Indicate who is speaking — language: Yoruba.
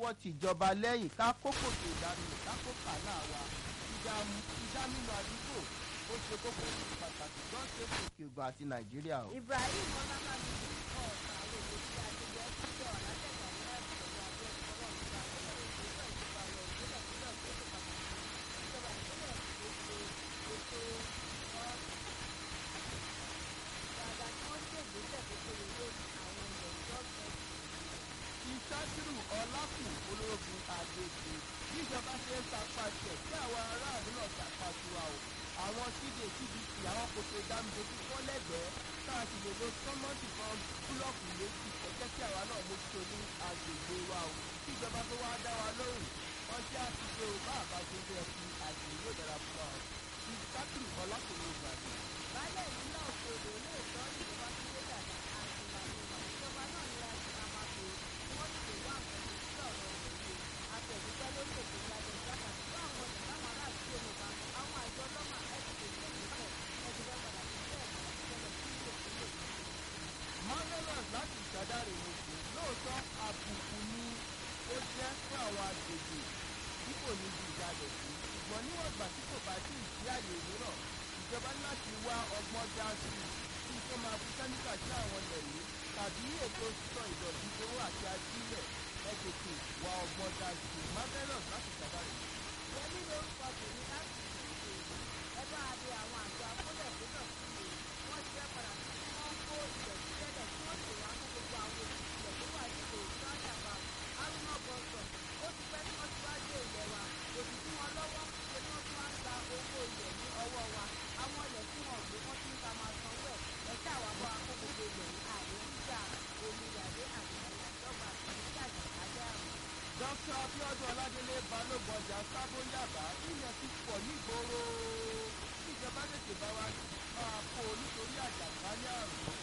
Speaker 1: fọwọ́ tìjọba lẹ́yìn ká kókò tó ìdánù ká kó kàlà wa ìdámínú àdúgbò ó ṣe kókó ní pàtàkì tó ń ṣe fún òkè ògùn àti nàìjíríà o.
Speaker 2: ibrahim ọlábàmí ọ̀sán àwọn èdè tí a ti jẹ́ síjọ́ alátẹ̀gbà ní àtìgbà abẹ́ ìfọwọ́ ìgbà lọ́wọ́ ìgbésẹ̀ ìjọba lọ ìpínlẹ̀ ìpínlẹ̀ tó ṣe pàtàkì ìjọba ìpínlẹ̀ ètò ètò dáadáa tí wọ́n ṣe ìgbésẹ̀ tó péye lórí àwọn ilẹ̀ ìjọsìn
Speaker 1: ìṣàkìrù ọlákùn ológun àgbègbè bíjọba ṣe ń sapá tiẹ̀ tí àwọn aráàlú náà sapá tiwa o àwọn síde cdc àwọn kòtò ìdámidójú fọ́ lẹ́gbẹ̀ẹ́ tá a sì lè lo sọ́mọ́tì kan búlọ́ọ̀kù méjì ẹ jẹ́ kí àwa náà mójútó ní agbègbè wa o kí ìjọba tó wá dá wa lóhùn wọ́n jẹ́ àtúnṣe o bá àbájọ ń bẹ́ẹ̀ fi àgbè yóò dára fún wa o ìṣàkìrù ọlákùn ológun àgbègbè.
Speaker 2: baálẹ̀ ìpínlẹ̀ òkèèrè olóòótọ́ ìjọba tó lé dàda àti ìlànà ìjọba náà ní láti máa máa pè é wọ́n sì lè wá nǹkan tó sí ọ̀rọ̀ òṣèlú àtẹ̀dúpẹ́ lórí ètò ìyàtọ̀ ìjọba tí àwọn ọ̀dọ́ táwọn aráàlú tó mọ̀ bá àwọn àjọ ọlọ́mà ẹ̀sìn tó ní ìpínlẹ̀ ẹ̀sìn fẹ́ padà sí ilé ẹ̀kọ́ ìṣẹ̀lẹ̀ sí ilé ìpínlẹ̀
Speaker 1: marvelous láti ìṣàdáre oṣù lóòótọ́ àbùkù ni ó jẹ́ fún àwọn agbègbè tí kò ní ju ìdálẹ̀ sí ṣùgbọ́n níwọ̀n ìgbà tí kò bá sí ìdí àyè mìíràn ìjọba ní láti wá ọgbọ́n dá sí i kí n tó máa fi kẹ́míkà sí àwọn ilẹ̀ yìí tàbí ètò sísọ ìdọ̀tí owó àti ajílẹ̀ ẹ tètè wá ọgbọ́n dá sí i marvelous láti ìṣàdáre oṣù.
Speaker 2: yẹmí lórúkọ tèmi láti ìdíje ẹ bá a de àwọn àjọ akólẹ̀ tó náà sí i wọ́n ti fẹ́ padà sí kí wọ́n kó ilẹ̀ sílẹ̀ kí wọ́n sì wá fún gbogbo àwọn òṣìṣẹ́ tó wà ní ìlú sáńdàbà haruna bọ́sọ̀ ó ti pẹ́ tí wọ́n ti wá dé ilẹ̀ wa òbí tí wọ́n lọ́wọ́ ṣe ni wọ́n tún wá ń gba owó ilẹ̀ ní ọwọ́ wa àwọn ilẹ̀ tí wọ́n gbé wọ́n ti ń ta máa sanwó ẹ̀ ẹ̀ka àwọn abọ́ akókòkò ilẹ̀ ní àìríjà omi ìyàdé àti àyàjọba àti ìjàgbá àrùn.
Speaker 1: dr abiodun ọládélé balógun ọjà sábó yàbá ilẹ̀ ti pọ̀ nígboro ìjọba tètè bá wa máa kó o nítorí àjàkálẹ̀ àrùn